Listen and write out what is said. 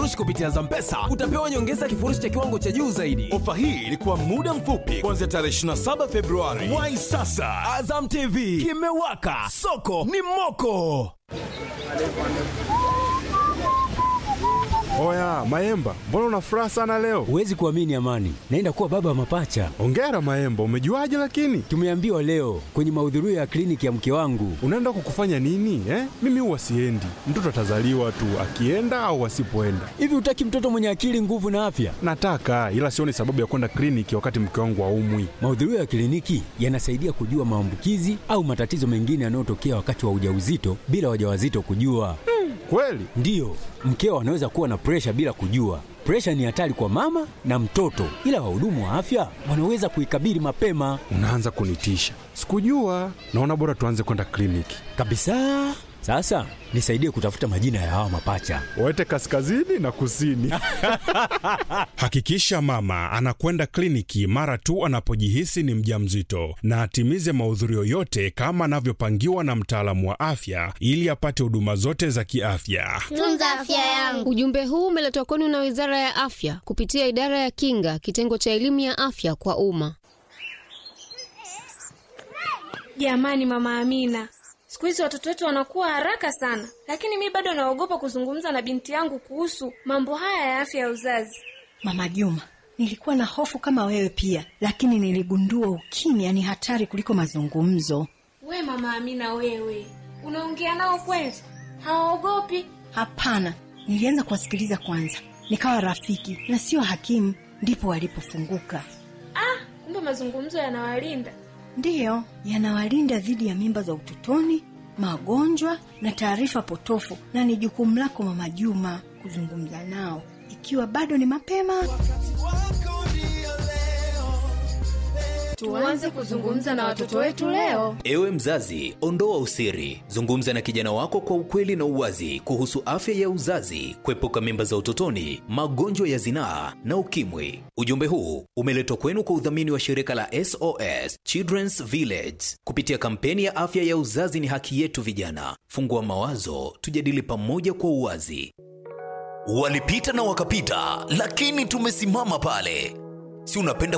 kifurushi kupitia Zampesa utapewa nyongeza ya kifurushi cha kiwango cha juu zaidi. Ofa hii ilikuwa muda mfupi kuanzia tarehe 27 Februari. Wai sasa, Azam TV kimewaka, soko ni moko. Oya Maemba, mbona una furaha sana leo? Huwezi kuamini Amani, naenda kuwa baba wa mapacha. Ongera Maemba, umejuaje lakini? Tumeambiwa leo kwenye mahudhurio ya kliniki ya mke wangu. Unaenda kukufanya nini eh? Mimi huwa siendi, mtoto atazaliwa tu akienda au asipoenda. Hivi hutaki mtoto mwenye akili, nguvu na afya? Nataka, ila sioni sababu ya kwenda kliniki wakati mke wangu aumwi. Mahudhurio ya kliniki yanasaidia kujua maambukizi au matatizo mengine yanayotokea wakati wa ujauzito bila wajawazito kujua. Kweli? Ndiyo, mkeo anaweza kuwa na presha bila kujua. Presha ni hatari kwa mama na mtoto, ila wahudumu wa afya wanaweza kuikabili mapema Unaanza kunitisha. Sikujua. Naona bora tuanze kwenda kliniki. kabisa. Sasa nisaidie kutafuta majina ya hawa mapacha. Waete kaskazini na kusini. Hakikisha mama anakwenda kliniki mara tu anapojihisi ni mjamzito na atimize mahudhurio yote kama anavyopangiwa na mtaalamu wa afya ili apate huduma zote za kiafya. Tunza afya yangu. Ujumbe huu umeletwa kwenu na Wizara ya Afya kupitia Idara ya Kinga, kitengo cha elimu ya afya kwa umma. Jamani, mama Amina, siku hizi watoto wetu wanakuwa haraka sana, lakini mi bado naogopa kuzungumza na binti yangu kuhusu mambo haya ya afya ya uzazi. Mama Juma, nilikuwa na hofu kama wewe pia, lakini niligundua ukimya ni hatari kuliko mazungumzo. We mama Amina, wewe unaongea nao kweli? Hawaogopi? Hapana, nilianza kuwasikiliza kwanza, nikawa rafiki na sio hakimu, ndipo walipofunguka. Ah, kumbe mazungumzo yanawalinda. Ndiyo, yanawalinda dhidi ya mimba za utotoni, magonjwa na taarifa potofu, na ni jukumu lako Mama Juma kuzungumza nao ikiwa bado ni mapema. Tuanze kuzungumza na watoto wetu leo. Ewe mzazi, ondoa usiri, zungumza na kijana wako kwa ukweli na uwazi kuhusu afya ya uzazi, kuepuka mimba za utotoni, magonjwa ya zinaa na ukimwi. Ujumbe huu umeletwa kwenu kwa udhamini wa shirika la SOS Children's Village kupitia kampeni ya afya ya uzazi ni haki yetu. Vijana, fungua mawazo, tujadili pamoja kwa uwazi. Walipita na wakapita, lakini tumesimama pale. Si unapenda